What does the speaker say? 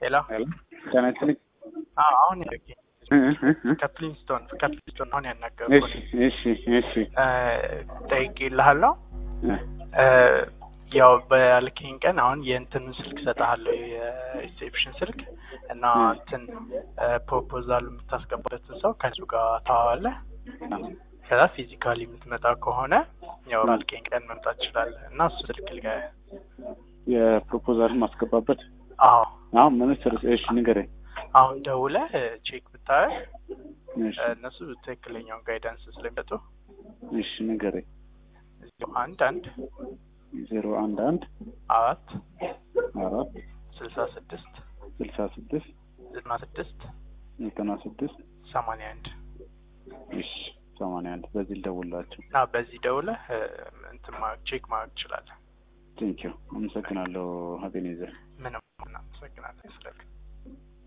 ሄሎ ሄሎ ጤና ይስጥልኝ። አዎ አሁን ያገኝ እ እ እ ከፕሊንስቶን ከፕሊንስቶን አሁን እሺ ያናገርኩት እሺ እሺ ጠይቄልሃለሁ። እ እ ያው ባልከኝ ቀን አሁን የእንትኑን ስልክ ሰጠሃለሁ የሪሴፕሽን ስልክ እና እ እንትን ፕሮፖዛል የምታስገባበትን ሰው ከሱ ጋር ታዋለህ። ከዛ ፊዚካሊ የምትመጣ ከሆነ ያው ባልከኝ ቀን መምጣት ትችላለህ እና እሱ ስልክ ልጋ የፕሮፖዛል ማስገባበት አዎ አሁን ሚኒስትር እሺ ንገረኝ። አሁን ደውለህ ቼክ ብታረግ እሺ እነሱ ትክክለኛውን ጋይዳንስ ስለሚሰጡ እሺ ንገረኝ። ዜሮ አንድ አንድ ዜሮ አንድ አንድ አራት አራት ስልሳ ስድስት ስልሳ ስድስት ዘጠና ስድስት ዘጠና ስድስት ሰማንያ አንድ እሺ ሰማንያ አንድ በዚህ ልደውልላቸው። እና በዚህ ደውለህ እ፣ እንትን ማድረግ ቼክ ማድረግ ትችላለህ። ቴንኪው አመሰግናለሁ ሀቤኔዘር ምንም እናመሰግናለን ስለ